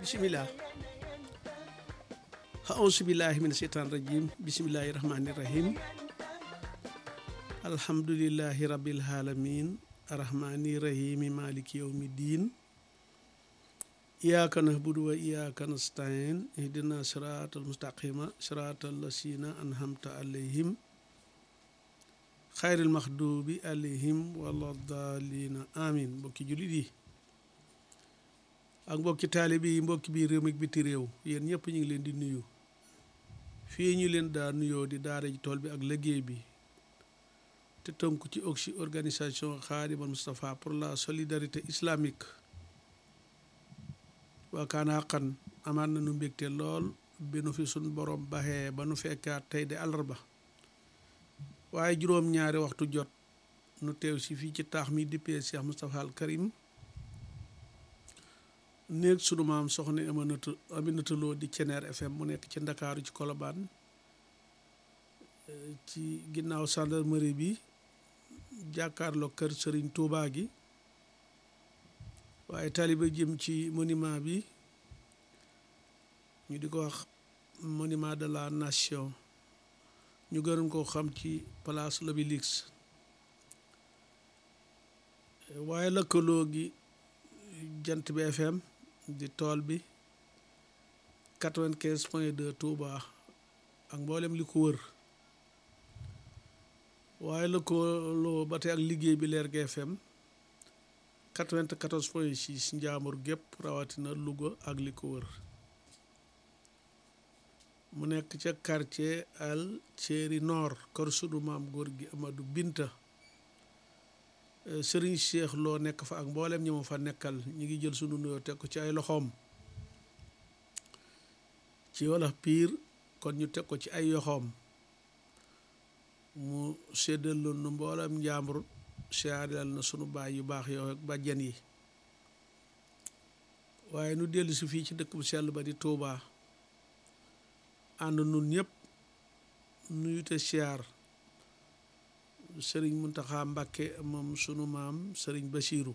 bisimilah aousubillahi min sheytaan rajim bisimillahi rahmani rahim alhamdulilahi rabbil alamin arrahmani rahimi maliki yawmi din iyyaka nahbudu wa iyyaka nasta'in ihdina siratal mustaqima siratal lasina anhamta alayhim xayril maxdubi alayhim wala dalina amin mbokki jullit yi ak mbokki taalibe yi mbokki biir réew mi biti réew yéen ñëpp ñu ngi leen di nuyu fii ñu leen daa nuyoo di daara ji tool bi ak liggéey bi te tënku ci oxy organisation Khadimal Moustapha pour la solidarité islamique waa kaana xaqan amaat na nu mbégte lool bi nu fi suñ borom baxee ba nu fekkaat tey de àllarba waaye juróom-ñaari waxtu jot nu teew si fii ci taax mi dippee Cheikh Moustapha al Karim néeg sunu maam soxna Aminata Aminata Lo di Ceneer FM mu nekk ci Ndakaaru ci Kolobaan ci ginnaaw gendarmerie bi jàkkaarloo kër Sëriñ Tuubaa gi waaye taliba jëm ci monument bi ñu di ko wax monument de la nation ñu gën koo xam ci place l'Obélisque waaye lëkkaloo gi jant bi FM di tool bi quatre-vingt-quinze point deux Touba ak mboolem li ko wër waaye lëkkaloo ba tey ak liggéey bi Leer gi FM quatre-vingt-quatorze point six Njaambur gépp rawatina Louga ak li ko wër mu nekk ca quartier al Thierry Nord kër sunu maam góor gi Amadou Binta Serigne Cheikh loo nekk fa ak mboolem ñi ma fa nekkal ñi ngi jël sunu nuyoo teg ko ci ay loxoom ci wolof piir kon ñu teg ko ci ay yoxoom mu séddaloon nu mboolem njàmbur siyaareel na sunu baay yu baax yow ak bàjjen yi waaye nu dellu si fii ci dëkk bu sell ba di Touba ànd nun ñëpp nuyu te siyaar sëriñ Muntaxa Mbàkke moom sunu maam sëriñ Basiiru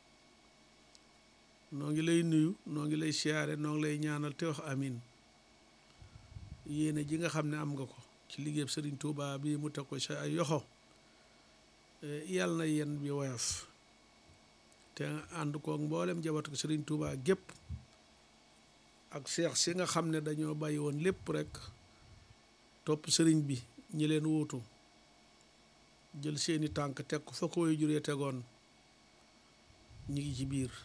noo ngi lay nuyu noo ngi lay siyaare noo ngi lay ñaanal te wax amin yéene ji nga xam ne am nga ko ci liggéeyam sëriñ Touba bi mu teg ko sa ay yoxo yàlla na yen bi woyof te ànd koog mboolem jabatu ko sëriñ Touba gépp ak seex si nga xam ne dañoo bàyyi woon lépp rek topp sëriñ bi ñi leen wuutu jël seeni tànk teg ko fa ko way juree tegoon ñi ngi ci biir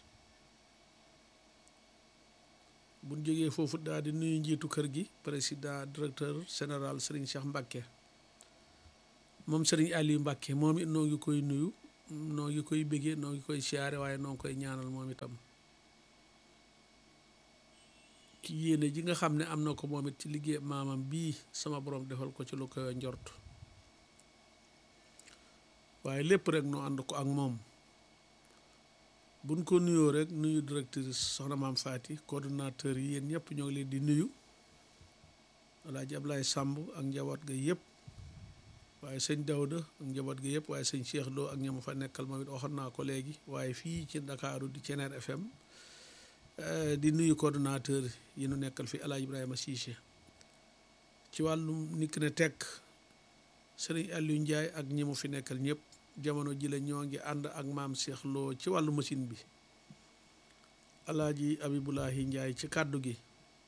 buñ jógee foofu daal di nuyu njiitu kër gi président directeur général sëriñ Cheikh Mbacke moom sëriñ Aliou Mbacke moom it noo ngi koy nuyu noo ngi koy béggee noo ngi koy siyaare waaye noo ngi koy ñaanal moom itam ci yéene ji nga xam ne am na ko moom it ci liggéey maamam bii sama borom defal ko ci lu koy njort waaye lépp rek noo ànd ko ak moom buñ ko nuyoo rek nuyu directrice soxna maam Faati coordonnateur yi yéen ñëpp ñoo ngi leen di nuyu Alaaji Ablaye Sàmb ak njaboot ga yëpp waaye sëñ Dawda ak njaboot ga yëpp waaye sëñ Cheikh Lo ak ña ma fa nekkal moom it waxoon naa ko léegi waaye fii ci Ndakaaru di Ceneer FM di nuyu coordonnateur yi nu nekkal fi Alaaji Ibrahima Cissé ci wàllum nikk ne tekk sëriñ Aliou Ndiaye ak ñi mu fi nekkal ñëpp jamono ji la ñoo ngi ànd ak maam Cheikh Lo ci wàllu machine bi Alaaji Abibulahi Ndiaye ci kàddu gi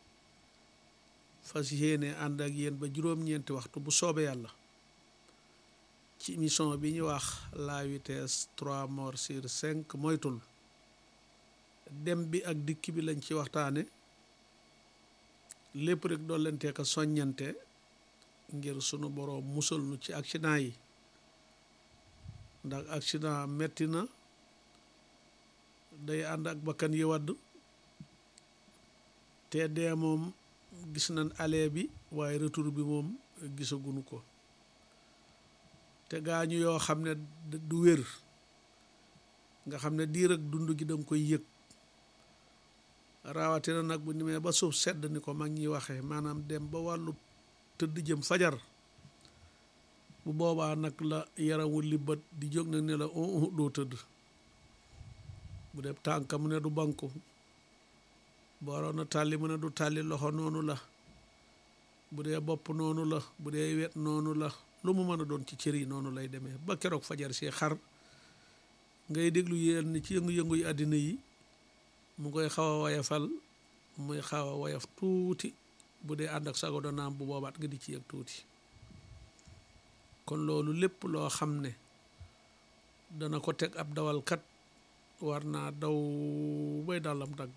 fas yéene ànd ak yéen ba juróom-ñeenti waxtu bu soobee yàlla ci émission bi ñu wax la vitesse trois morts sur cinq moytul dem bi ak dikk bi lañ ci waxtaane lépp rek doon leen teeka soññante ngir sunu boroom musal nu ci accident yi ndax accident metti na day ànd ak bakkan yi wadd te dee moom gis nañ aller bi waaye retour bi moom gisaguñu ko te gaañu yoo xam ne du wér nga xam ne diir ak dund gi danga koy yëg rawatina nag bu nimee ba suuf sedd ni ko mag ñi waxee maanaam dem ba wàllu tëdd jëm fajar bu boobaa nag la yaramu libbat di jóg nag ne la doo tëdd bu dee tànka mu ne du banku booroon na tàlli mu ne du tàlli loxo noonu la bu dee bopp noonu la bu dee wet noonu la lu mu mën a doon ci cër yi noonu lay demee ba keroog fajar si xar ngay déglu yéen ci yëngu-yëngu yi àddina yi mu koy xaw a woyafal muy xaw a woyaf tuuti bu dee ànd ak sago danaam bu boobaat nga di ci yëg tuuti kon loolu lépp loo xam ne dana ko teg ab dawalkat war naa daw bay dàllam dagg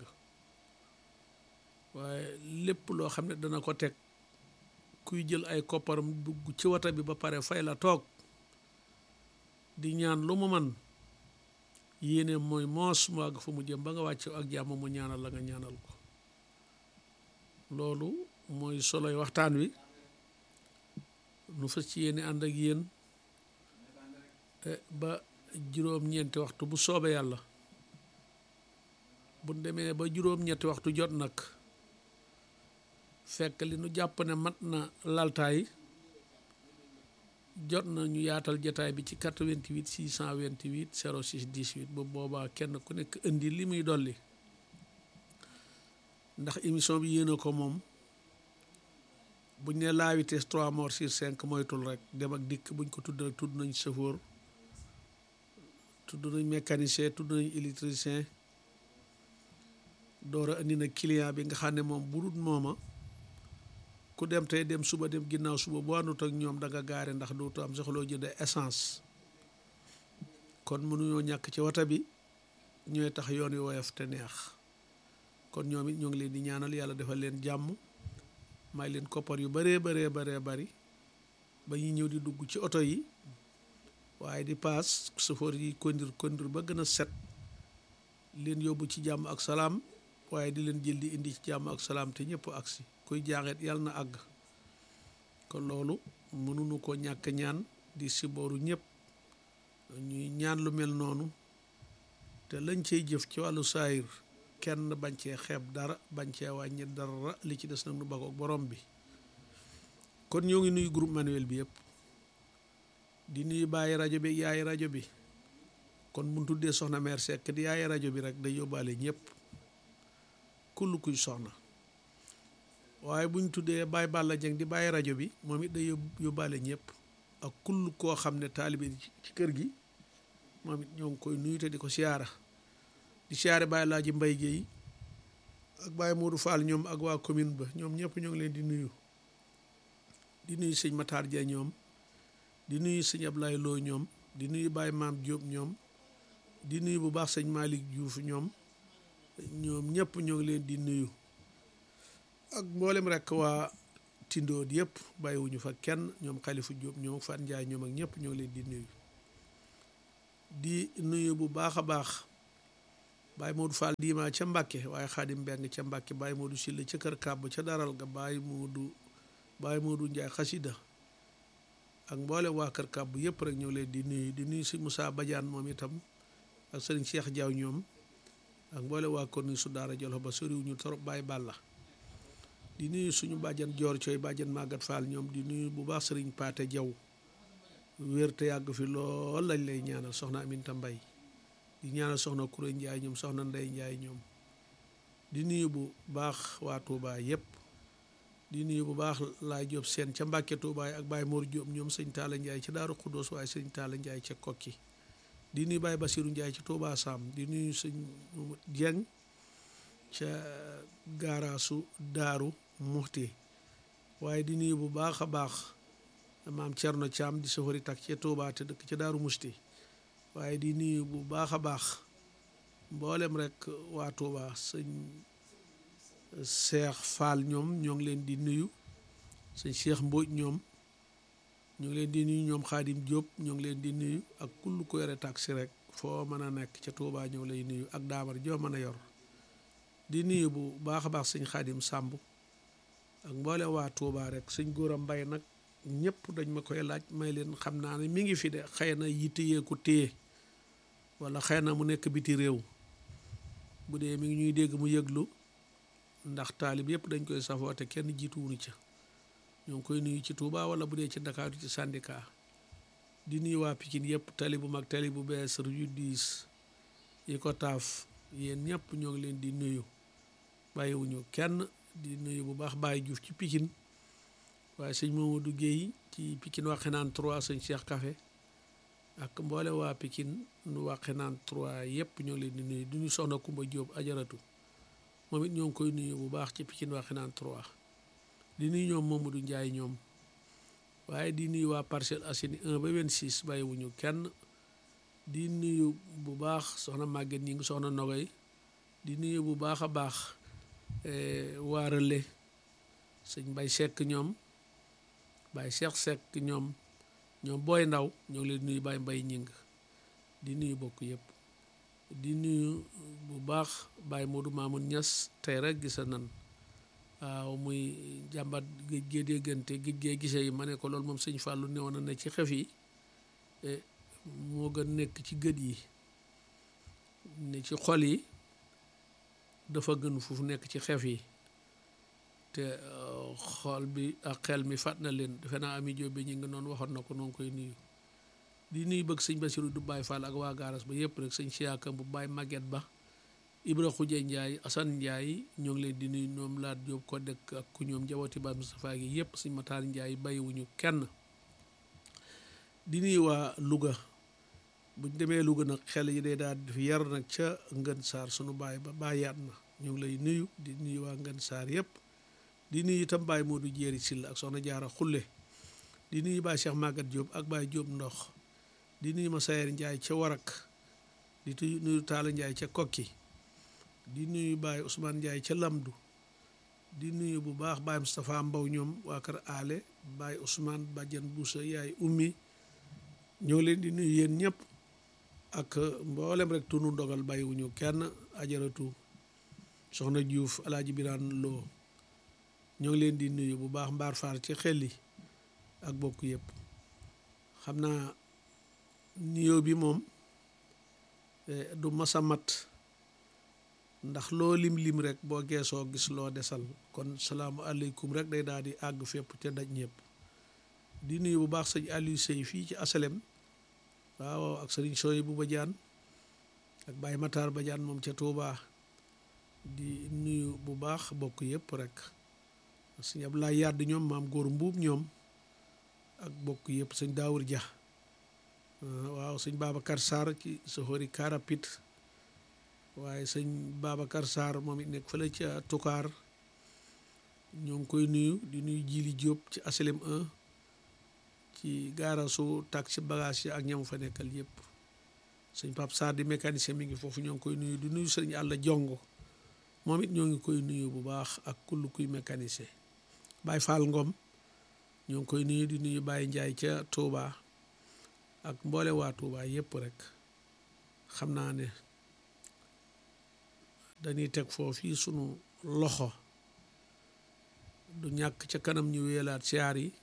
waaye lépp loo xam ne dana ko teg kuy jël ay kopparam dugg ci wata bi ba pare fay la toog di ñaan lu mu man yéene mooy moos mu àgg fa mu jëm ba nga wàcc ak jàmm mu ñaanal la nga ñaanal ko loolu mooy soloy waxtaan wi nu fas ci yéene ànd ak yéen ba juróom-ñeenti waxtu bu soobee yàlla bu demee ba juróom-ñetti waxtu jot nag fekk li nu jàpp ne mat na laltaay jot na ñu yaatal jataay bi ci 88 628 06 18 bu boobaa kenn ku nekk indi li muy dolli ndax émission bi yéena ko moom buñ ne la vitesse 3 morts sur 5 moytul rek dem ak dikk buñ ko tudd rek tudd nañ chauffeur tudd nañ mécanicien tudd nañ électricien door a indi na client bi nga xam ne moom bu dul mooma ku dem tey dem suba dem ginnaaw suba boo àndut ak ñoom da nga gaare ndax dootu am soxloo jënd essence kon mënuñoo ñàkk ci wata bi ñooy tax yoon wi woyof te neex kon ñoom it ñoo ngi leen di ñaanal yàlla defal leen jàmm may leen koppar yu bëree bëree bëree bëri ba ñu ñëw di dugg ci oto yi waaye di paas sëfoor yi kondir kondir ba gën a set leen yóbbu ci jàmm ak salaam waaye di leen jël di indi ci jàmm ak salaam te ñëpp agsi kuy jaaxeet yàlla na àgg kon loolu mënuñu ko ñàkk ñaan di sibooru ñëpp ñuy ñaan lu mel noonu te lañ cey jëf ci wàllu saayir kenn bañ cee xeeb dara bañ cee wàññi dara li ci des nag nu bakook borom bi kon ñoo ngi nuyu groupe manuel bi yëpp di nuyu bàyyi rajo bi yaay rajo bi kon mun tuddee soxna mère Seck di yaay rajo bi rek day yóbbaale ñëpp kull kuy soxna waaye buñ tuddee Baye Balla Dieng di bàyyi rajo bi moom it day yóbbaale ñëpp ak kull koo xam ne taalibe ci kër gi moom it ñoo ngi koy nuyu te di ko siyaara di siyaare Baye Laaji Mbay Géey ak Baye Modou Fall ñoom ak waa commune ba ñoom ñëpp ñoo ngi leen di nuyu di nuyu sëñ Matar Dia ñoom di nuyu sëñ Ablaye Lo ñoom di nuyu Baye Maam Diop ñoom di nuyu bu baax sëñ Malick Diouf ñoom ñoom ñëpp ñoo ngi leen di nuyu ak mboolem rek waa tindood yëpp bàyyiwuñu fa kenn ñoom Xalifu Diop ñoom Fat Njaay ñoom ak ñëpp ñoo ngi leen di nuyu di nuyu bu baax a baax Baye Modou Fall diima ca Mbàkke waaye Xaadim Mbeng ca Mbàkke Baye Modou Silla ca kër kàbb ca daral ga Baye Modou Baye Modou Njaay xasida ak mboolem waa kër kàbb yëpp rek ñoo leen di nuyu di nuyu si Moussa Badiane moom itam ak sëriñ Cheikh Diaw ñoom ak mboolem waa korni su daara jolof ba soriwuñu trop Baye Balla di nuyu suñu bàjjan joor cooy bàjjan màggat Fall ñoom di nuyu bu baax sëriñ Paate Jaw wér te yàgg fi lool lañ lay ñaanal soxna Aminta Mbay di ñaanal soxna Kuré Njaay ñoom soxna Ndey Njaay ñoom di nuyu bu baax waa Touba yëpp di nuyu bu baax laay Jóob seen ca Mbàkke Touba ak Baye Mor Jóob ñoom sëñ Taala Njaay ca Daaru Xuddoos waaye sëñ Taala Njaay ca Kokki di nuyu Baye Basiru Njaay ca Touba Sam di nuyu sëñ Jeng ca gaaraasu Daaru Muxti waaye di nuyu bu baax a baax maam Cerno Caam di safari tak ca Touba te dëkk ca Daaru Muxti waaye di nuyu bu baax a baax mboolem rek waa Touba sëñ Cheikh Fall ñoom ñoo ngi leen di nuyu sëñ Cheikh Mbóoj ñoom ñoo ngi leen di nuyu ñoom Xaadim Diop ñoo ngi leen di nuyu ak kull ko yore taxi rek foo mën a nekk ca Touba ñoo ngi lay nuyu ak daamar joo mën a yor di nuyu bu baax a baax sëñ Xaadim Sàmb ak mboole waa Touba rek sëñ Góora Mbay nag ñëpp dañ ma koy laaj may leen xam naa ne mi ngi fi de xëy na yitte yee ko téye wala xëy na mu nekk biti réew bu dee mi ngi ñuy dégg mu yëglu ndax taalib yëpp dañ koy safoo te kenn jiituwunu ca ñoo ngi koy nuyu ci Touba wala bu dee ci Ndakaaru ci syndicat di nuyu waa Pikine yëpp tali bu mag tali bu bees rue dix yi ko taaf yéen ñëpp ñoo ngi leen di nuyu bàyyiwuñu kenn di nuyu bu baax Baye Diouf ci Pikine waaye sëñ Mamadou Guèye ci Pikine Waxinaan 3 sëñ Cheikh Café ak mboole waa Pikine nu Waxinaan 3 yëpp ñoo leen di nuyu du ñu soxna Kumba Jóob ajaratu moom it ñoo ngi koy nuyu bu baax ci Pikine Waxinaan 3 di nuyu ñoom Mamadou Ndiaye ñoom waaye di nuyu waa Parcelles Assainies 1 ba 26 bàyyiwuñu kenn di nuyu bu baax soxna Maguette ñi ngi soxna Nogoy di nuyu bu baax a baax waa Relais sëñ Bay Seck ñoom Bay Cheikh Seck ñoom ñoom booy ndaw ñoo ngi leen nuyu Baye Mbay ñing di nuyu bokk yëpp di nuyu bu baax Baye Modou Mamoun Niass tey rek gisa nan waaw muy jàmbat géej gee déggante géej gee gise yi ma ne ko loolu moom sëñ Fallou newoon na ne ci xef yi moo gën nekk ci gët yi ne ci xol yi dafa gën foofu nekk ci xef yi te xol bi ak xel mi fàtt na leen defe naa ami jóobe ñi nga noonu waxoon na ko noonu koy nuyu di nuyu bëgg sëñ Basiru du Baay Fall ak waa gaaras ba yëpp rek sëñ siyaaka bu Baay Maguette Ba Ibra Xuja Njaay Asan Njaay ñoo ngi leen di nuyu ñoom laat jóob ko dëkk ak ku ñoom njabooti Baay Mustafaa gi yëpp sëñ Mataar Njaay bàyyiwuñu kenn di nuyu waa Louga buñ demee Louga nag xel yi day daal di yar nag ca Ngën Saar sunu baay ba bàyyaat na ñu ngi lay nuyu di nuyu waa Ngën Saar yëpp di nuyu itam Baye Modou Jéeri Silla ak soxna Jaara Xulle di nuyu Baye Cheikh Magat Diop ak Baye Diop Ndox di nuyu ma Sayer Njaay ca Warak di nuyu Taala Njaay ca Kokki di nuyu Baye Ousmane Njaay ca Lamdu di nuyu bu baax Baye Moustapha Mbaw ñoom waa kër aale Baye Ousmane Badiane Boussa yaay ummi ñoo leen di nuyu yéen ñëpp ak mboolem rek tunu ndogal bàyyiwuñu kenn ajaratu soxna Diouf alaaji Biraan Loo ñoo ngi leen di nuyu bu baax mbaar faar ci xel yi ak bokk yëpp xam naa nuyoo bi moom du masa mat ndax loo lim lim rek boo geesoo gis loo desal kon salaamu aleykum rek day daal di àgg fépp te daj ñëpp di nuyu bu baax sëñ Aliou Sey fii ci asalem waaw ak sëriñ Soy bu Badiane ak Baye Matar Badiane moom ca Touba di nuyu bu baax bokk yëpp rek sëñ Abdoulaye Yàdd ñoom maam góor mbuub ñoom ak bokk yëpp sëñ Daawur Dia waaw sëñ Babacar Sarr ci soxori Karapit waaye sëñ Babacar Sarr moom it nekk fële ca Toucar ñoo ngi koy nuyu di nuyu Jili Diop ci asalem 1 ci gaarasu taxi bagage yi ak ñam fa nekkal yëpp sëñ Pape Sarr di mécanicien mi ngi foofu ñoo ngi koy nuyu di nuyu sëñ Àlla Jongo moom it ñoo ngi koy nuyu bu baax ak kull kuy mécanicien Baye Fall Ngom ñoo ngi koy nuyu di nuyu Baye Ndiaye ca Touba ak mboole waa Touba yëpp rek xam naa ne dañuy teg foofu sunu loxo du ñàkk ca kanam ñu wéelaat siyaar yi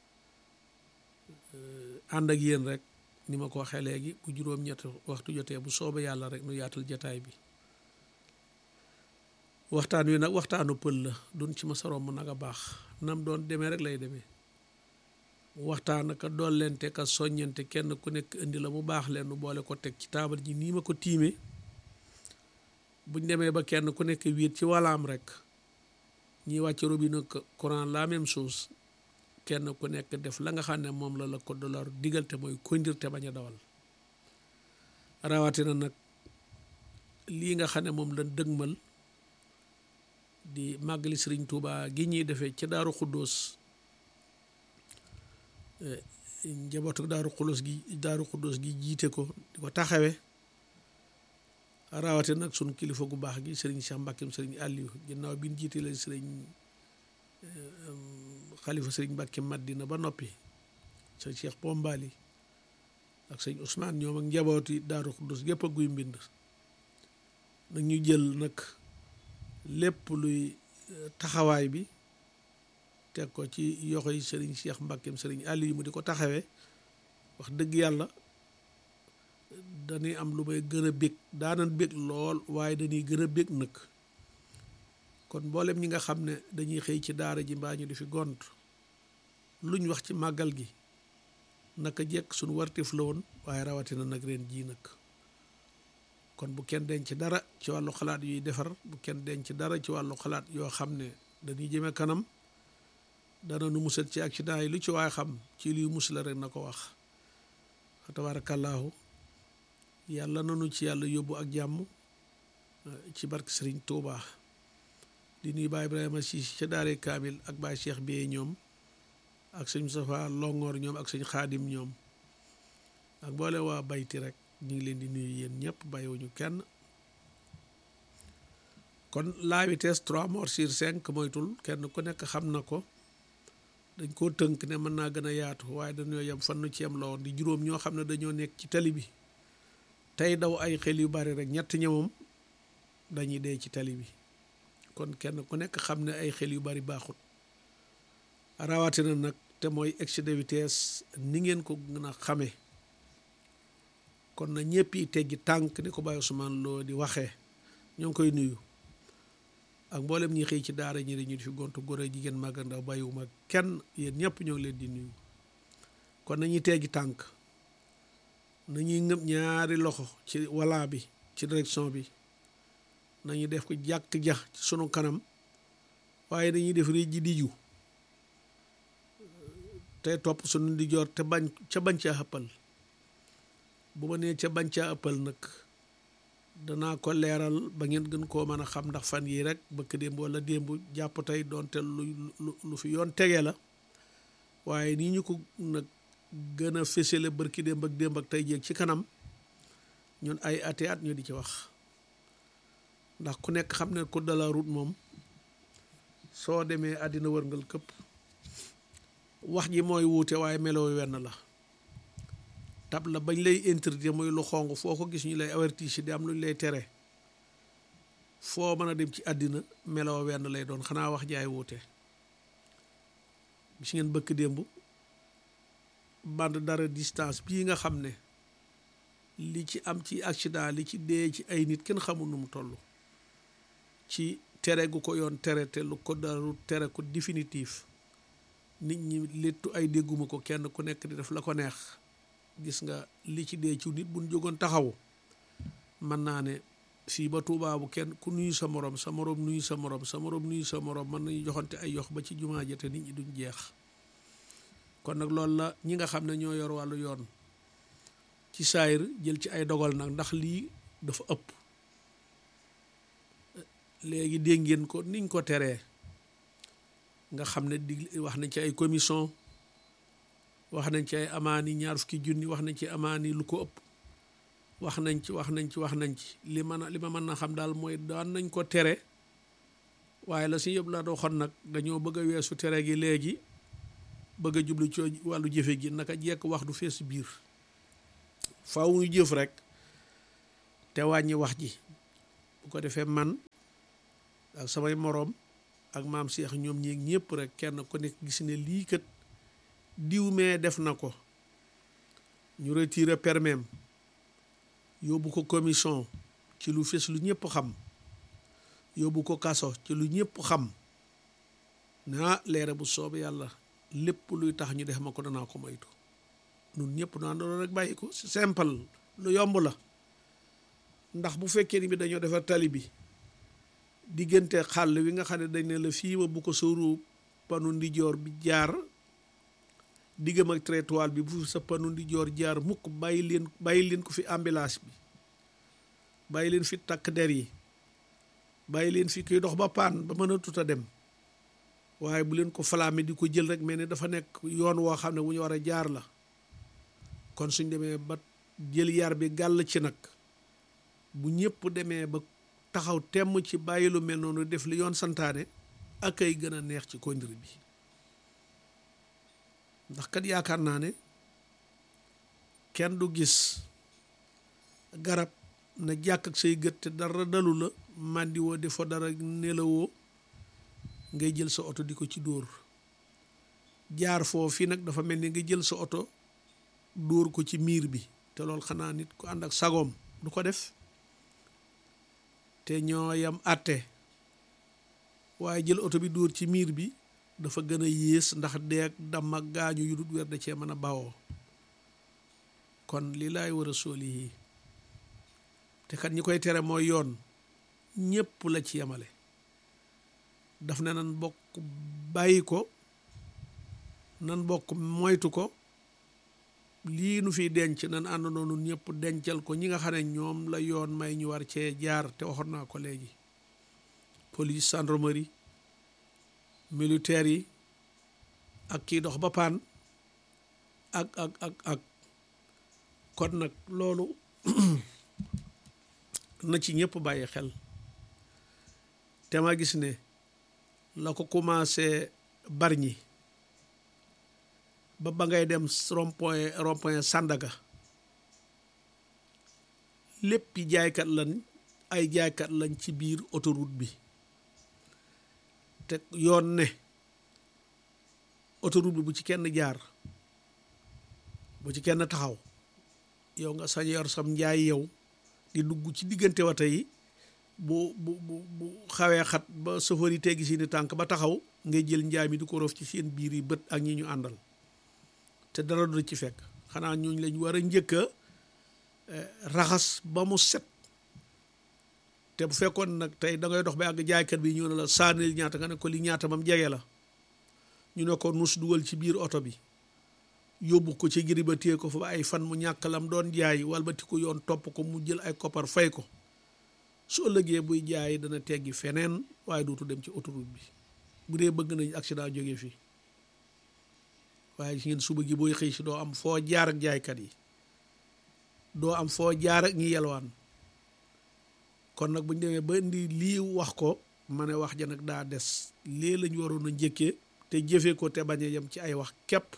ànd ak yéen rek ni ma ko waxee léegi bu juróom-ñett waxtu jotee bu soobee yàlla rek nu yaatal jataay bi waxtaan wi nag waxtaanu pël la duñ ci ma sarom nag a baax nam doon demee rek lay demee waxtaan ka dollente ka soññante kenn ku nekk indi la mu baax leen nu boole ko teg ci taabal ji nii ma ko tiimee buñ demee ba kenn ku nekk wiit ci walaam rek ñiy wàcc robinet courant la même chose kenn ku nekk def la nga xam ne moom la la ko dollar digal te mooy kondir te bañ a dawal rawatina nag lii nga xam ne moom lañ dëgmal di màggali sëriñ Tuuba gi ñuy defee ca Daaru Xuddoos njabootu Daaru Xuddoos gi Daaru Xuddoos gi jiite ko di ko taxawe rawatina nag sunu kilifa gu baax gi sëriñ Cheikh Mbàkkeem sëriñ Aliou ginnaaw bi ñu jiite leen sëriñ xalifa sëriñ Mbàkke Madina ba noppi sëñ Cheikh Bombali ak sëñ Ousmane ñoom ak njabooti Daaru Xuddus gépp a guy mbind nag ñu jël nag lépp luy taxawaay bi teg ko ci yoxo yi sëriñ Cheikh Mbàkkeem sëriñ Aliou mu di ko taxawee wax dëgg yàlla dañuy am lu may gën a bég daanan bég lool waaye dañuy gën a bég nag kon mboolem ñi nga xam ne dañuy xëy ci daara ji mbaa ñu di fi gont luñ wax ci màggal gi naka jekk suñu wartif la woon waaye rawatina nag ren jii nag kon bu kenn denc dara ci wàllu xalaat yuy defar bu kenn denc dara ci wàllu xalaat yoo xam ne dañuy jëme kanam dana nu musal ci accident yi lu ci waay xam ci luy musala rek na ko wax fa tabaarakallaahu yàlla nanu ci yàlla yóbbu ak jàmm ci barke Sëriñ Tuubaa di nuyu Baay Ibrahima si ca daare kaamil ak Baay Cheikh Biye ñoom ak sëñ Moustapha Longoor ñoom ak sëñ Xaadim ñoom ak boole waa bayti rek ñu ngi leen di nuyu yéen ñëpp bàyyiwuñu kenn kon la vitesse trois morts sur cinq moytul kenn ku nekk xam na ko dañ koo tënk ne mën naa gën a yaatu waaye dañoo yem fan nu ci yem la woon di juróom ñoo xam ne dañoo nekk ci tali bi tey daw ay xel yu bari rek ñett ñëwam dañuy dee ci tali bi kon kenn ku nekk xam ne ay xel yu bari baaxut rawatina nag te mooy excès de vitesse ni ngeen ko gën a xamee kon na ñëpp yi teggi tànk ni ko Baye Ousmane Lo di waxee ñoo ngi koy nuyu ak mboolem ñi xëy ci daara ñi dañu di fi gontu góor ak jigéen mag ak ndaw bàyyiwuma kenn yéen ñëpp ñoo ngi leen di nuyu kon nañuy teggi tànk nañuy ngëb ñaari loxo ci wala bi ci direction bi nañu def ko jàkk ja ci sunu kanam waaye dañuy def réej ji diju te topp sunu ndijoor te bañ ca bañ caa ëppal bu ma nee ca bañ caa ëppal nag danaa ko leeral ba ngeen gën koo mën a xam ndax fan yii rek bëkk démb wala démb jàpp tey doonte lu lu fi yoon tege la waaye nii ñu ko nag gën a fésale bërki démb ak démb ak tey jéeg ci kanam ñun ay ati at ñu di ci wax ndax ku nekk xam ne code de la route moom soo demee àddina wërngal këpp wax ji mooy wuute waaye meloo wenn la tab la bañ lay interdire muy lu xong foo ko gis ñu lay avertir si di am lu ñu lay tere foo mën a dem ci àddina meloo wenn lay doon xanaa wax jaay wuute gis ngeen bëkk démb bande dara distance bii nga xam ne li ci am ci accident li ci dee ci ay nit kenn xamul nu mu toll ci tere gu ko yoon tere te lu ko daru tere ko définitif nit ñi léttu ay dégguma ko kenn ku nekk di def la ko neex gis nga li ci dee ci nit buñ jógoon taxaw mën naa ne fii ba Tuubaa bu kenn ku nuyu sa morom sa morom nuyu sa morom sa morom nuyu sa morom mën nañu joxante ay yox ba ci jumaa ja te nit ñi duñ jeex kon nag loolu la ñi nga xam ne ñoo yor wàllu yoon ci saayir jël ci ay dogal nag ndax lii dafa ëpp léegi dégg ngeen ko niñ ko teree nga xam ne di wax nañ ci ay commission wax nañ ci ay amaani ñaar fukki junni wax nañ ci amaani lu ko ëpp wax nañ ci wax nañ ci wax nañ ci li man li ma mën na xam daal mooy daan nañ ko tere waaye la si yëpp la waxoon nag dañoo bëgg a weesu tere gi léegi bëgg a jublu ci wàllu jëfe gi naka jekk wax du fees biir faaw ñu jëf rek te wàññi wax ji bu ko defee man ak samay moroom ak maam Cheikh ñoom ñeeg ñëpp rek kenn ku nekk gis ne lii kat diw mee def na ko ñu retiré permis yóbbu ko commission ci lu fes lu ñëpp xam yóbbu ko kaso ci lu ñëpp xam naa leere bu soobe yàlla lépp luy tax ñu def ma ko danaa ko moytu nun ñëpp naa doon rek bàyyi ko simple lu yomb la ndax bu fekkee ni bi dañoo defar tali bi diggante xàll wi nga xam ne dañ ne la fii ma bu ko sóoru panu ndijoor bi jaar diggam ak trottoir bi bu sa panu ndijoor jaar mukk bàyyi leen bàyyi leen ko fi ambulance bi bàyyi leen fi takk der yi bàyyi leen fi kuy dox ba paan ba mën a tut a dem waaye bu leen ko falaame di ko jël rek mel ni dafa nekk yoon woo xam ne wu ñu war a jaar la kon suñ demee ba jël yar bi gàll ci nag bu ñëpp demee ba taxaw temm ci bàyyi lu mel noonu def li yoon santaane ak ay gën a neex ci kondir bi ndax kat yaakaar naa ne kenn du gis garab na jàkk ak say gët te dara dalu la màndi woo defoo dara nelawoo ngay jël sa oto di ko ci dóor jaar foofu nag dafa mel ni nga jël sa oto dóor ko ci miir bi te loolu xanaa nit ku ànd ak sagoom du ko def te ñoo yam àtte waaye jël oto bi dóor ci miir bi dafa gën a yées ndax deeg dam ak gaañu yu dut weer da cee mën a bawoo kon li laay war a sooli yi te kat ñi koy tere mooy yoon ñépp la ci yemale daf ne nan bokk bàyyi ko nan bokk moytu ko lii nu fiy denc nan ànd noonu ñëpp dencal ko ñi nga xam ne ñoom la yoon may ñu war cee jaar te waxoon naa ko léegi police gendarmerie militaire yi ak kii dox ba paan ak ak ak ak kon nag loolu na ci ñëpp bàyyi xel te ma gis ne la ko commencé Bargny ba ba ngay dem rond-point rond-point Sandaga léppi jaaykat lañ ay jaaykat lañ ci biir autoroute bi te yoon ne autoroute bi bu ci kenn jaar bu ci kenn taxaw yow nga sañ yor sam njaay yow di dugg ci diggante wata yi bu bu bu bu xawee xat ba chauffeur yi teggi seeni tànk ba taxaw ngay jël njaay mi di ko rof ci seen biir yi bët ak ñi ñu àndal te dara du ci fekk xanaa ñooñu lañ war a njëkk a raxas ba mu set te bu fekkoon nag tey da ngay dox ba àgg jaaykat bi ñu ne la saanil ñaata nga ne ko li ñaata mam jege la ñu ne ko nus dugal ci biir oto bi yóbbu ko ci giri ba téye ko fa ba ay fan mu ñàkk lam doon jaay walbati ko yoon topp ko mu jël ay koppar fay ko su ëllëgee buy jaay dana teggi feneen waaye dootu dem ci autoroute bi bu dee bëgg nañ accident jógee fii waaye ci ngeen suba gi booy xëy si doo am foo jaar ak jaaykat yi doo am foo jaar ak ñi yelwaan kon nag bu ñu demee ba indi lii wax ko ma ne wax ja nag daa des lii lañu waroon a njëkkee te jëfee ko te bañ a yem ci ay wax képp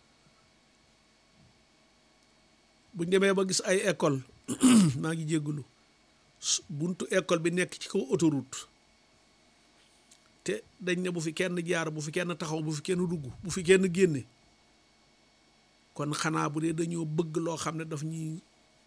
bu ñu demee ba gis ay école maa ngi jéggulu buntu école bi nekk ci kaw autoroute te dañ ne bu fi kenn jaar bu fi kenn taxaw bu fi kenn dugg bu fi kenn génne kon xanaa bu dee dañoo bëgg loo xam ne daf ñuy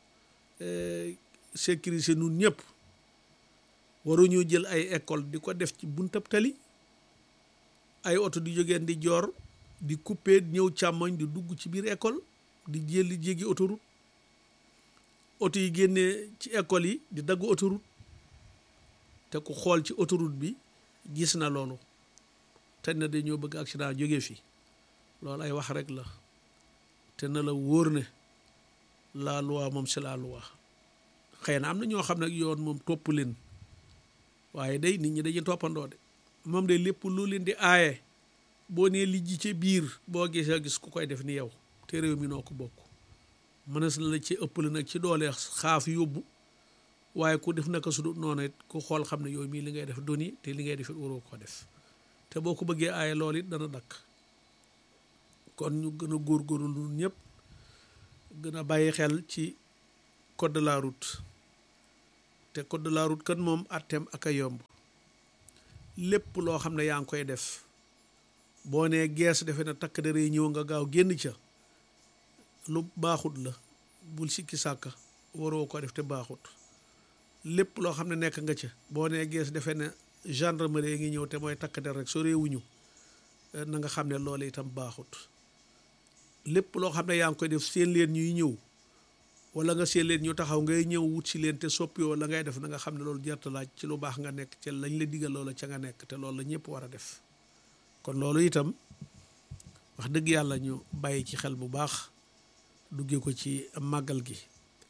sécuriser nun ñëpp waruñoo jël ay école di ko def ci buntab tali ay oto di jógeen di joor di coupé ñëw càmmoñ di dugg ci biir école di jëli jéggi autoroute oto yi génnee ci école yi di dagg autoroute te ku xool ci autoroute bi gis na loolu te na dañoo bëgg accident jóge fi loolu ay wax rek la te na la wóor ne la loi moom c'est la loi xëy na am na ñoo xam ne yoon moom topp leen waaye day nit ñi dañuy toppandoo de moom de lépp lu leen di aaye boo nee li ji ci biir boo gisee gis ku koy def ni yow te réew mi noo ko bokk mënees na la ci ëppale nag ci doole xaaf yóbbu waaye ku def naka su dul noonu it ku xool xam ne yooyu mii li ngay def doni te li ngay def it waroo ko def te boo ko bëggee aaye loolu it dana dakk kon ñu gën a góorgóorlu ñun ñëpp gën a bàyyi xel ci code de la route te code de la route kan moom atteem ak a yomb lépp loo xam ne yaa ngi koy def boo nee gees defe na takk dere yi ñëw nga gaaw génn ca lu baaxut la bul sikki sàkka waroo ko def te baaxut lépp loo xam ne nekk nga ca boo nee gees defe ne gendarmerie ngi ñëw te mooy takk der rek so réewuñu na nga xam ne loolu itam baaxut lépp loo xam ne yaa ngi koy def seen leen ñuy ñëw wala nga seen leen ñu taxaw ngay ñëw wut si leen te soppi wala ngay def na nga xam ne loolu jarta laaj ci lu baax nga nekk ca lañ la digal loola ca nga nekk te loolu la ñëpp war a def kon loolu itam wax dëgg yàlla ñu bàyyi ci xel bu baax duggee ko ci màggal gi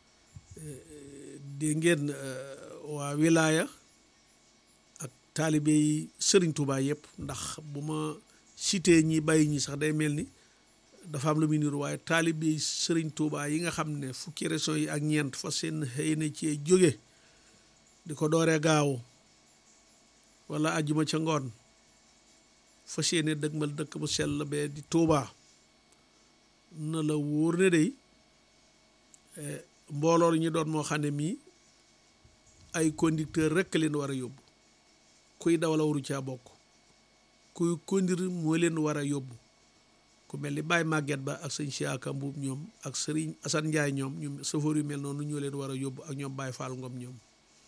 dégg ngeen waa wilaaya ak taalibe yi sëriñ Tuubaa yëpp ndax bu ma cité ñi bàyyi ñi sax day mel ni dafa am lu muy niru waaye taalibe yi sëriñ Tuubaa yi nga xam ne fukki région yi ak ñeent fa seen xëy na ci jóge di ko dooree gaaw wala ajjuma ca ngoon fa seene dëgmal dëkk bu sell bee di Tuubaa na la wóor ne day mbooloo ñu doon moo xam ne mii ay conducteur rekk leen war a yóbbu kuy dawal waru caa bokk kuy conduire moo leen war a yóbbu ku mel ni Baye Maguette Ba ak sëñ Siaka Mbuub ñoom ak Sëriñ Asan Njaay ñoom ñoom safoor yu mel noonu ñoo leen war a yóbbu ak ñoom Baye Fall Ngom ñoom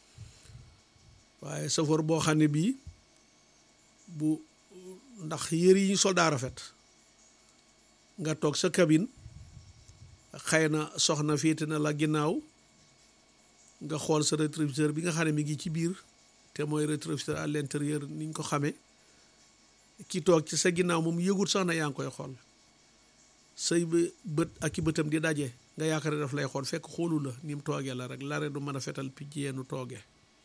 waaye safoor boo xam ne bii bu ndax yëri yi ñu soldat rafet nga toog sa cabine xëy na soxna féete na la ginnaaw nga xool sa rétroviseur bi nga xam ne mi ngi ci biir te mooy rétroviseur à l'intérieur ni ñu ko xamee ki toog ci sa ginnaaw moom yëgut sax na yaa ngi koy xool say bët ak i bëtam di daje nga yaakaar ne daf lay xool fekk xoolu la ni mu toogee la rek lare du mën a fetal picc yeenu toogee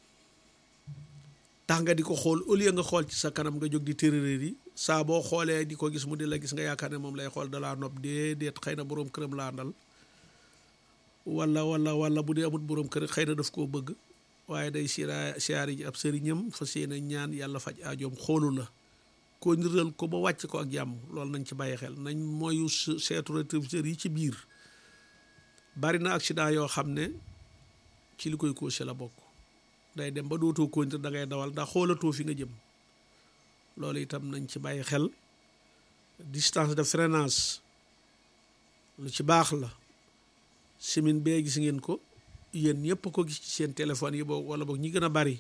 tax nga di ko xool au lieu nga xool ci sa kanam nga jóg di tërëréer yi saa boo xoolee di ko gis mu di la gis nga yaakaar ne moom lay xool dalaa nopp déedéet xëy na boroom këram laa ndal wala wala wala bu dee amut boroom kër xëy na daf koo bëgg waaye day siraa siyaari ji ab sëriñam fas yéene ñaan yàlla faj aajoom xoolu la ko niral ko ba wàcc ko ak jàmm loolu nañ ci bàyyi xel nañ mooyu seetu rétroviseur yi ci biir bari na accident yoo xam ne ci li koy causé la bokk day dem ba dootoo kontir da ngay dawal ndax xoolatoo fi nga jëm loolu itam nañ ci bàyyi xel distance de freinage lu ci baax la simin bee gis ngeen ko yéen ñëpp ko gis ci seen téléphone yi boog wala boog ñi gën a bari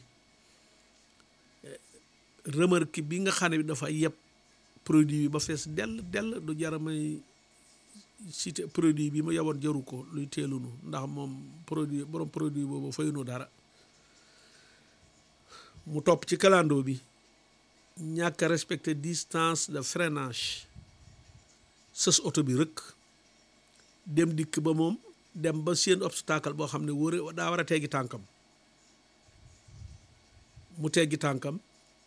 remarque bi nga xam ne bi dafa yeb produit bi ba fees dell dell du jara may cité produit bi mu yeboon jaru ko luy teelunu ndax moom produit borom produit boobu fayunu dara mu topp ci kalandoo bi ñàkk a respecté distance de freinage sës oto bi rëkk dem dikk ba moom dem ba seen obstacle boo xam ne wóore daa war a teggi tànkam mu teggi tànkam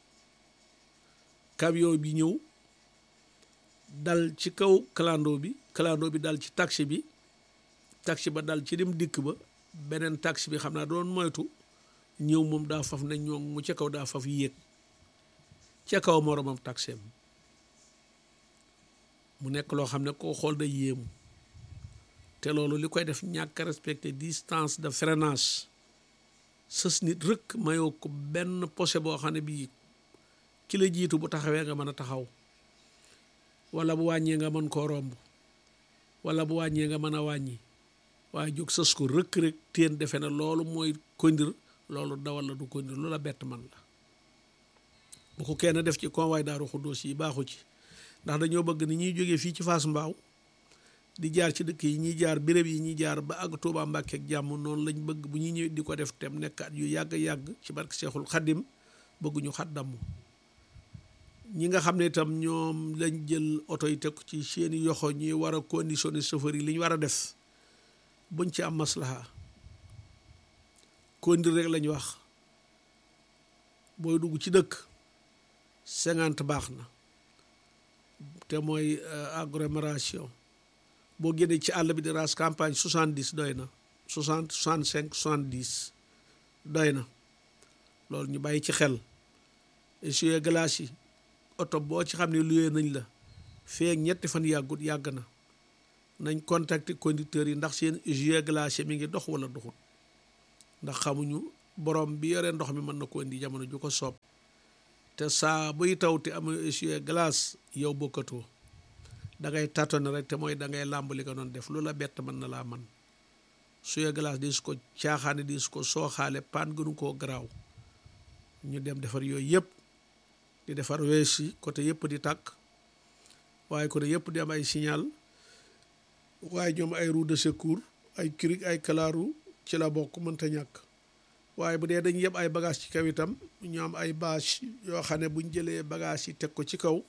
camion bi ñëw dal ci kaw kalandoo bi kalandoo bi dal ci taxi bi taxi ba dal ci dem dikk ba beneen taxi bi xam naa doon moytu ñëw moom daa faf ne ñoo mu ca kaw daa faf yéeg ca kaw moromam taxeem mu nekk loo xam ne koo xool day yéemu te loolu li koy def ñàkk respecté distance de freinage sës nit rëkk mayoo ko benn posé boo xam ne bii ki la jiitu bu taxawee nga mën a taxaw wala bu wàññee nga mën koo romb wala bu wàññee nga mën a wàññi waaye jóg sës ko rëkk rek teen defe na loolu mooy kondir loolu dawal la du kondir lu la bett man la bu ko kenn def ci convoy daaru xuddoos yi baaxu ci ndax dañoo bëgg ni ñuy jógee fii ci Fass Mbaaw di jaar ci dëkk yi ñuy jaar béréb yi ñuy jaar ba àgg Tuubaa Mbàkke ak jàmm noonu lañ bëgg bu ñuy ñëw di ko def tem nekkaat yu yàgg-yàgg ci barke Seexul Xaddim bëgguñu xaddamu ñi nga xam ne itam ñoom lañ jël oto yi teg ci seeni yoxo ñuy war a conditionné chauffeur yi li ñu war a def buñ ci am maslaha kondir rek lañ wax booy dugg ci dëkk cinquante baax na te mooy agglomération boo génnee ci àll bi di raas campagne soixante dix doy na soixante soixante cinq soixante dix doy na loolu ñu bàyyi ci xel essuie glace yi oto boo ci xam ne luyee nañ la feek ñetti fan yàggut yàgg na nañ contacter conducteurs yi ndax seen essuie glace mi ngi dox wala doxut ndax xamuñu borom bi yore ndox mi mën na ko indi jamono ju ko soob te saa buy taw te amul essuie glace yow bokkatoo da ngay tâtonner rek te mooy da ngay làmb li nga doon def lu la bett mën na laa man essuie glace di su ko caaxaane di su ko sooxaale paan gënu koo garaaw ñu dem defar yooyu yëpp di defar wees yi côté yëpp di tàkk waaye côté yëpp di am ay signal waaye ñoom ay roue de secours ay cric ay kalaaru ci la bokk mënta ñàkk waaye bu dee dañ yëpp ay bagage ci kaw itam ñu am ay bâche yoo xam ne buñ jëlee bagage yi teg ko ci kaw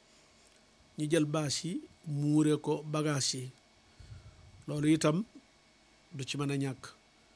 ñu jël bâche yi muure ko bagage yi loolu itam du ci mën a ñàkk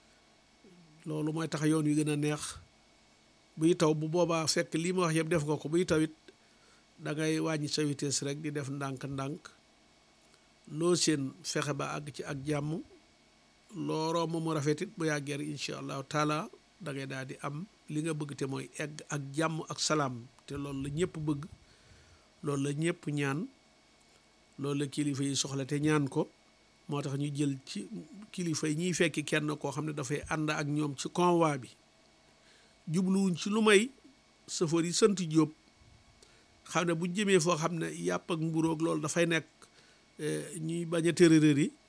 loolu mooy tax yoon wi gën a neex buy taw bu boobaa fekk lii ma wax yëpp def nga ko buy tawit da ngay wàññi sa vitesse rek di def ndànk-ndànk loo seen fexe ba àgg ci ak jàmm loo romb mu rafetit bu yàggee rek incha allahu taala da ngay daal di am li nga bëgg te mooy egg ak jàmm ak salaam te loolu la ñëpp bëgg loolu la ñëpp ñaan loolu la kilifa yi soxla te ñaan ko moo tax ñu jël ci kilifa yi ñuy fekki kenn koo xam ne dafay ànd ak ñoom ci convoi bi jubluwuñ ci lu may sëfoor yi sant Jóob xam ne bu jëmee foo xam ne yàpp ak mburoog loolu dafay nekk ñuy bañ a tërërër yi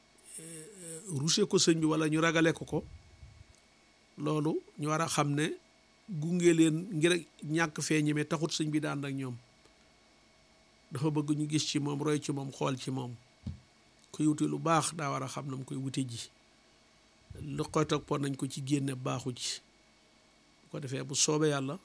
ruse ko sëñ bi wala ñu ragale ko ko loolu ñu war a xam ne gunge leen ngir ñàkk fee ñeme taxut sëñ bi daan ak ñoom dafa bëgg ñu gis ci moom roy ci moom xool ci moom kuy wuti lu baax daa war a xam na mu koy wute ji lu koy toppoon nañ ko ci génne baaxu ci bu ko defee bu soobee yàlla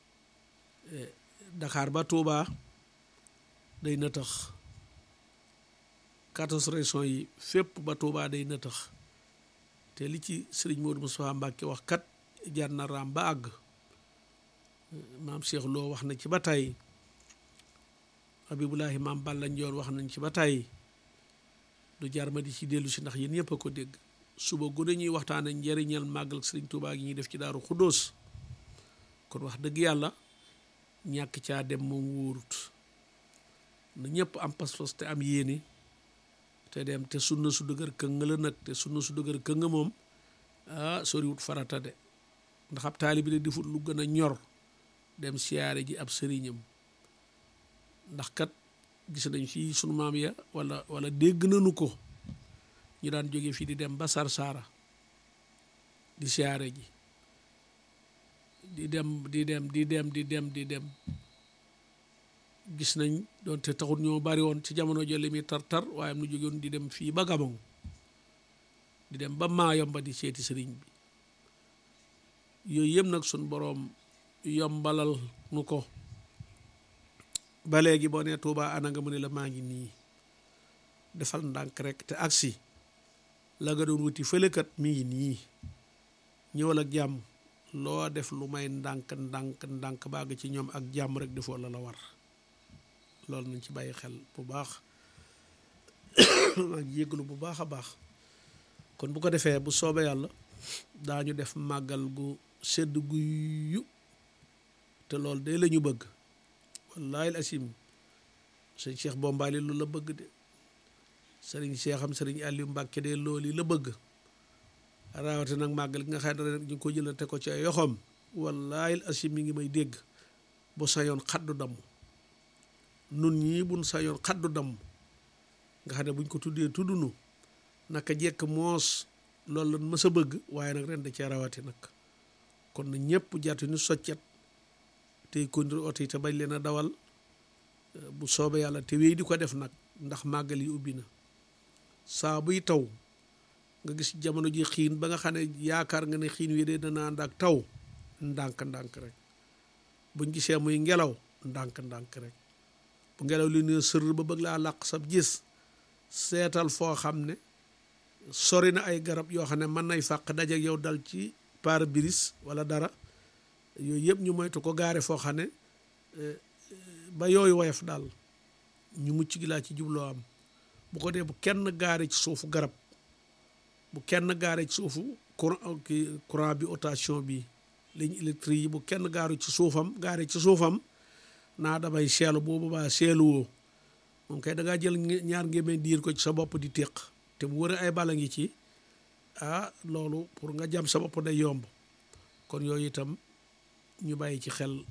Dakar ba Touba day nëtëx quatorze régions yi fépp ba Touba day nëtëx te li ci sëriñ Modou Moustapha Mbacke wax kat jar na raam ba àgg maam Cheikh Lo wax na ci ba tey Habibulahi maam Balla Njoon wax nañ ci ba tey du jar ma di ci dellu si ndax yéen ñëpp a ko dégg suba gune ñuy waxtaane njëriñal màggal sëriñ Touba gi ñuy def ci daaru Xuddoos kon wax dëgg yàlla ñàkk caa dem moom wóorut na ñëpp am pas-pas te am yéene te dem te sunna su dëgër këng la nag te sunna su dëgër këng moom ah soriwut farata de ndax ab taalibi de defut lu gën a ñor dem siyaare ji ab sëriñam ndax kat gis nañ fii sunu maam ya wala wala dégg nañu ko ñu daan jóge fii di dem ba Sarsara di siyaare ji di dem di dem di dem di dem di dem gis nañ doonte taxut ñoo bari woon ci jamono jële mi tar-tar waaye nu jógewoon di dem fii ba Gabon di dem ba Maayomba di seeti sëriñ bi yooyu yëpp nag suñ boroom yombalal nu ko ba léegi boo nee Tuubaa ana nga mu ne la maa ngi nii defal ndànk rek te agsi la nga doon wuti fëlekat mi ngi nii ñëwal ak jàmm loo def lu may ndànk ndànk ndànk bàgg ci ñoom ak jàmm rek defoo la la war loolu nañ ci bàyyi xel bu baax ak yégalu bu baax a baax kon bu ko defee bu soobee yàlla daañu def màggal gu sedd gu yu te loolu de la ñu bëgg wallaahi al asim sëñ Cheikh Bombali lu la bëgg de sëriñ Cheikh am sëriñ Aliou Mbàkke de loolu yi la bëgg raawate nag màggal gi nga xam ne rek ñu ngi ko jëlante ko ci ay yoxoom wallaahi al asim mi ngi may dégg bu sañoon xaddu damm nun ñii buñ sañoon xaddu damm nga xam ne buñ ko tuddee tuddunu naka jekk moos loolu lan mës a bëgg waaye nag ren da cee rawati nag kon na ñëpp jàttu ñu soccet tey kondir oto yi te bañ leen a dawal bu soobee yàlla te wéy di ko def nag ndax màggal yi ubbi na saa buy taw nga gis jamono ji xiin ba nga xam ne yaakaar nga ne xiin wi de dana ànd ak taw ndànk-ndànk rek buñ gisee muy ngelaw ndànk-ndànk rek bu ngelaw li ne sër ba bëgg laa làq sab gis seetal foo xam ne sori na ay garab yoo xam ne mën nay fàq daje yow dal ci pare-brise wala dara yooyu yëpp ñu moytu ko gaare foo xam ne ba yooyu woyof daal ñu mucc gi laa ci jubloo am bu ko dee bu kenn gaare ci suufu garab bu kenn gaare ci suufu courant courant bi rotation bi ligne électrique yi bu kenn gaaru ci suufam gaare ci suufam naa damay seelu boobu baa seelu woo moom kay da ngaa jël ñaar ngémeen diir ko ci sa bopp di téq te bu wëree ay bala ngi ci ah loolu pour nga jam sa bopp day yomb kon yooyu itam ñu bàyyi ci xel